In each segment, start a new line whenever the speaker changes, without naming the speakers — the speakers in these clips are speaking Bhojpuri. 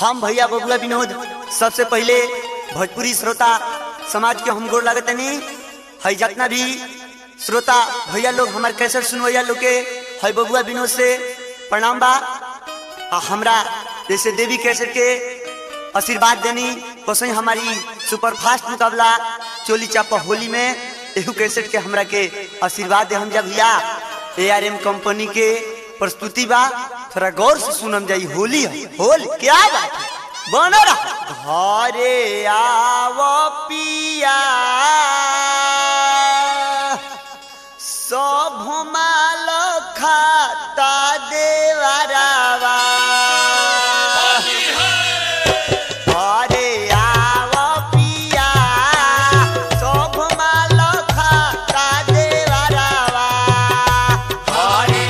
हम भैया बबुआ विनोद सबसे पहले भोजपुरी श्रोता समाज के हम गोर लगतनी है जितना भी श्रोता भैया लोग हमारे कैसे सुनवैया लोग के है बबुआ विनोद से प्रणाम बा आ हमरा जैसे देवी कैसेट के आशीर्वाद देनी वैसे ही हमारी सुपरफास्ट मुकाबला चोली चापा होली में एहू कैसेट के हमरा के आशीर्वाद दे हम जब भैया ए आर एम कंपनी के प्रस्तुति बा थोड़ा गौर से सुनम जाई होली है होली क्या बात है बन रहा घरे आव पिया सब माल खाता देवरावा घरे आव पिया सब माल खाता देवरावा घरे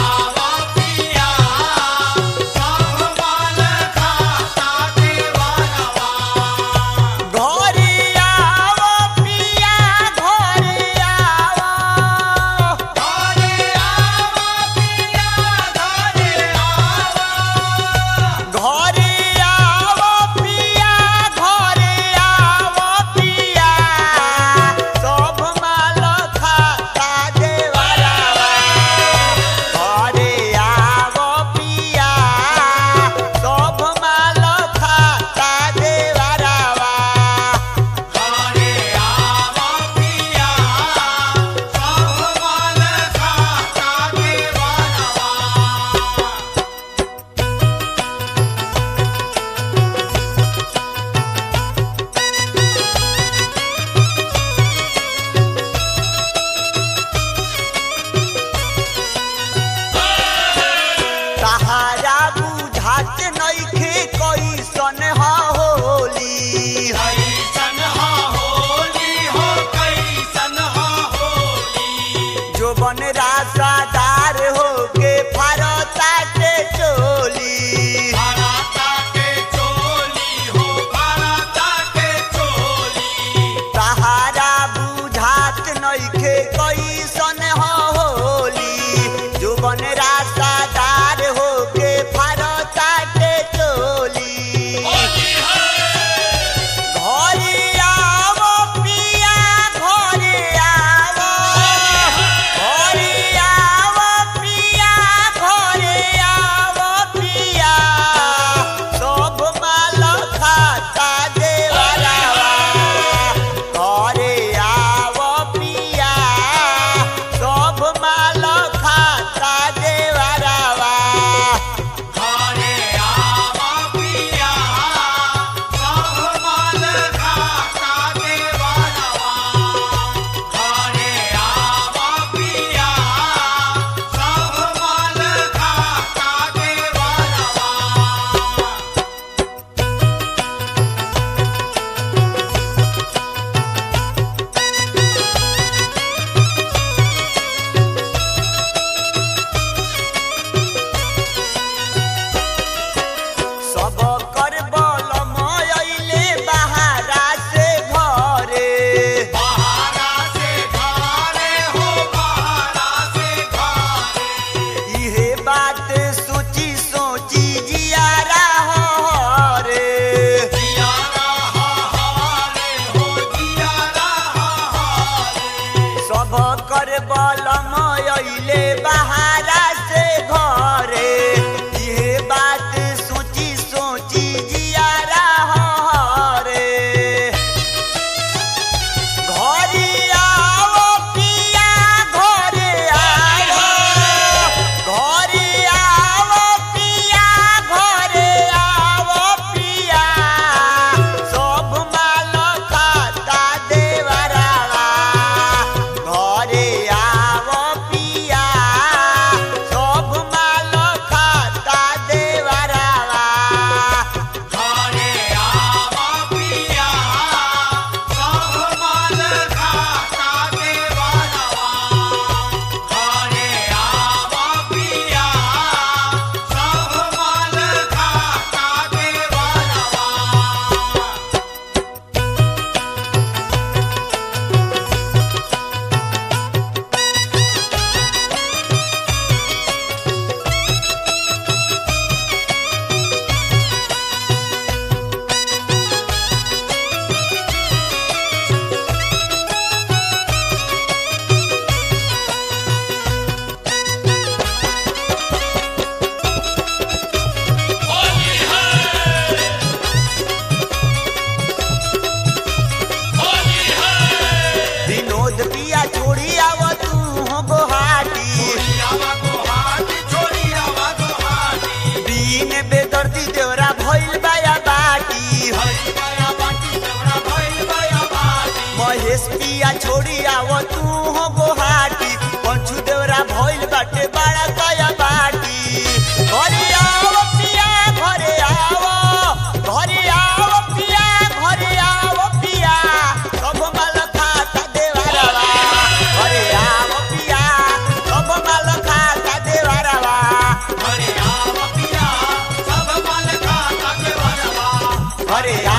घरे आव पिया घरे आव घरे आव पिया घरे आव पिया सब माल खाता देवरावा घरे आव पिया सब माल खाता देवरावा सहारा बुझात नइखे कैसन ह होली जो बन रासादार होके फारता के चोली सहारा बुझात नइखे कैसन ह होली जो बन रासादार होके फारता के चोली घरे आव पिया घरे आव घरे आव पिया घरे आव पिया सब माल खाता देवरावा घरे आव पिया सब माल खाता देवरावा सब कर बल मयले बहारा से घरे इहे बात सोची सोची जियारा हरे सब कर बल मयले बहारा से घरे इहे बात सोची सोची जियारा हरे घरे आओ पिया घरे आओ घरे आओ पिया घरे आओ पिया सब माल खाता देवरावा घरे आओ पिया सब माल खाता देवरावा घरे